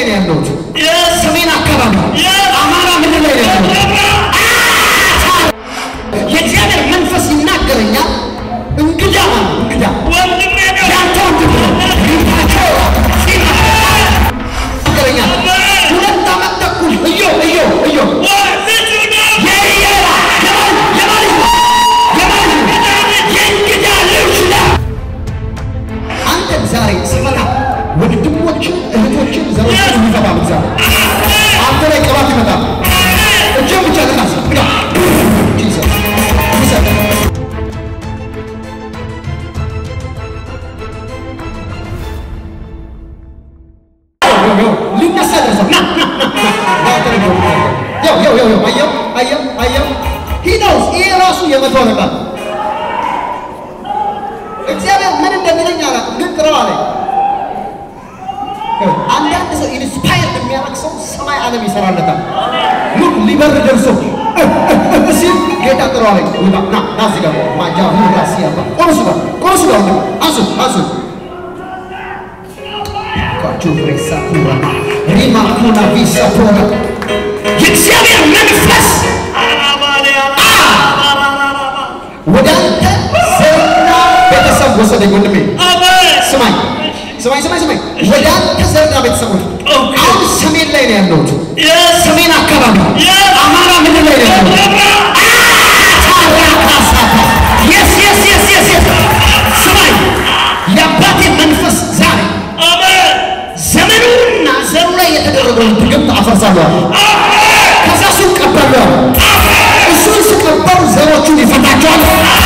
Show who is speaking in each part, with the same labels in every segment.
Speaker 1: ላይ ነው ያለሁት። ሰሜን አካባቢ አማራ ምድር ላይ ነው ያለሁት። የእግዚአብሔር መንፈስ ይናገረኛል። እንግዳ ማለት እንግዳ ያንተ ወንድም ነው። ሪፓቸው ይናገረኛል። ሁለት ዓመት ተኩል እዮ እዮ እዮ የኢየራ የማን የማን ልጅ ነው? የማን ልጅ ነው? የእንግዳ ልጅ ነው። አንተን ዛሬ ሲመጣ ወንድሞችን እህቶችን ዘሮችን የሚፈታ እግዚአብሔር አንተ ላይ ቅባት ይመጣል። እጅን ብቻ ልናስ ግዳ ጂሰስ ጂሰስ ሊነሳ ደርሷል። ና ና ና ና ያው ያው ያው ያው አየው አየው አየው ሂዳውስ ይሄ ራሱ የመቶ አለቃ ነው። እግዚአብሔር ምን እንደሚለኝ አላውቅም፣ ግን ጥረው አለኝ። አንዳንድ ሰው ኢንስፓየር የሚያደርግ ሰው ሰማይ ዓለም ይሰራለታል። ሉክ ሊበር ደርሶ ሲል ጌታ ጥረው አለኝ። ውጣ ና ና እዚህ ጋር ማጃ ራሲ ያባ ቆርሱ ጋር ቆርሱ ጋር ወንድም አሱ አሱ ኳቹ ፍሬሳ ኩራ ሪማ ኩና ቪሳ ቶራ የእግዚአብሔር መንፈስ ወደ አንተ ዘርና ቤተሰብ ወሰደኝ ወንድሜ። ስማኝ ስማኝ ስማኝ ስማኝ፣ ወደ አንተ ዘርና ቤተሰቦች አሁን ሰሜን ላይ ነው ያለሁት። ሰሜን አካባቢ አማራ ምድር ላይ ነው ያለሁት። ታራካሳታ የስ የስ የስ የስ የስ ስማኝ፣ የአባቴ መንፈስ ዛሬ ዘመኑና ዘሩ ላይ የተደረገውን ድግምት አፈርሳለሁ። ከዛ እሱን ቀበለዋል። እሱን ስቀበሉ ዘሮቹን ይፈታቸዋል።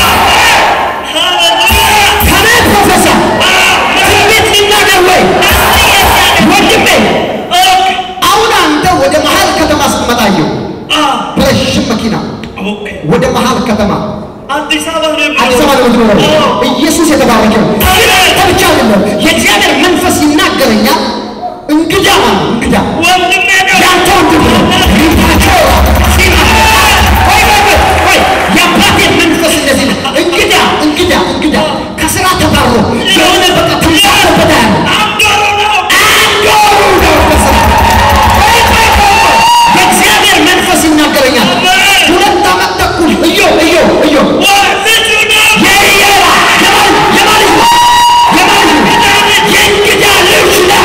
Speaker 1: ከኔ ፕሮፌሰር ትንቢት ሊናገር ወይ ወንድሜ፣ አሁን አንተ ወደ መሀል ከተማ ስትመጣየው በረዥም መኪና ወደ መሀል ከተማ
Speaker 2: አዲስ አበባ ነው
Speaker 1: አዲስ አበባ ነው የምትኖረው። ኢየሱስ የተባረከ ነው። ግን አንተ ብቻ አይደለም፣ የእግዚአብሔር መንፈስ ይናገረኛል። እንግዳ ማለት ነው፣ እንግዳ
Speaker 2: ወንድሜ ነው።
Speaker 1: ያንተ ወንድም ነው። ሪፓቸው ሲማ ወይ ወይ ወይ ወይ የአባቴ መንፈስ እንደዚህ ነው። እንግዳ እንግዳ እንግዳ ከስራ ተባሮ የሆነ በቃ ተንሳፈበት ያለ
Speaker 2: አንዶሩ ነው።
Speaker 1: አንዶሩ ነው ከስራ ወይ ወይ ወይ ወይ የእግዚአብሔር መንፈስ ይናገረኛል። ሁለት ዓመት ተኩል እዮ እዮ እዮ
Speaker 2: ልጁ ነው።
Speaker 1: የኢየራ የማን የማን ልጅ ነው? የማን ልጅ ነው? የእንግዳ ልጅ ነው።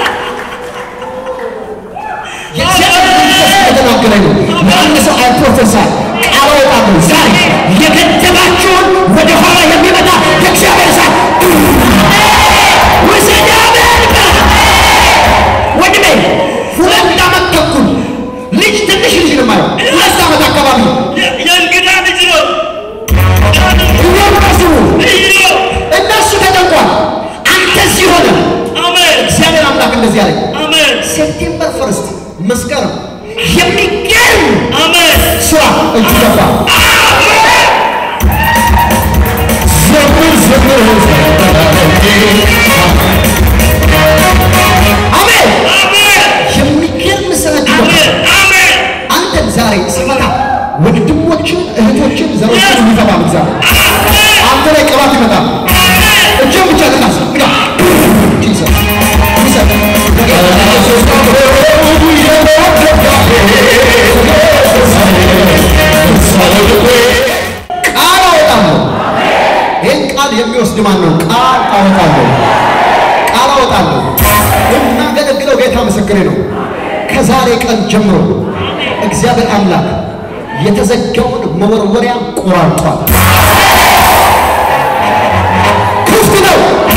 Speaker 1: የእግዚአብሔር መንፈስ እየተናገረኝ ነው። ለአንድ ሰው አይ ፕሮፌሰር ቃል አወጣለሁ ዛሬ የገደባችሁን ወደ ኋላ የሚመጣ የእግዚአብሔር እሳት ውሰድ አሜን በል። ወንድሜ ሁለት ዓመት ተኩል ልጅ ትንሽ ልጅ ነው የማየው። ሁለት ዓመት አካባቢ
Speaker 2: የ- የእንግዳ ልጅ ነው።
Speaker 1: እየመሱ
Speaker 2: እዩ።
Speaker 1: እነሱ ተጨንቋል። አንተ እዚህ ሆነ
Speaker 2: አሜን
Speaker 1: እግዚአብሔር አምላክ እንደዚህ አለኝ።
Speaker 2: አሜን
Speaker 1: ሴፕቴምበር ፈርስት መስከረም የሚገርም
Speaker 2: አሜን
Speaker 1: ስራ እጅ ገባ። ዘምር ዘምር አሜን።
Speaker 2: አሜን
Speaker 1: የሚገርም ስራ እጅ ገባ።
Speaker 2: አሜን አሜን
Speaker 1: አንተን ዛሬ ሲመጣ ወንድሞችን እህቶችን ዘሮችን የሚፈታ እግዚአብሔር አንተ ላይ ቅባት ይመጣል። እጅን ብቻ ልናስ ግዳ ጂሰስ ጂሰስ ቃል አወጣለሁ። ይህን ቃል የሚወስድ ማን ነው? ቃል አወጣለሁ። ቃል አወጣለሁ። የማገለግለው ጌታ ምስክሬ ነው። ከዛሬ ቀን ጀምሮ እግዚአብሔር አምላክ የተዘጋውን መወርወሪያ ቆራርጧል። ክፍት ነው።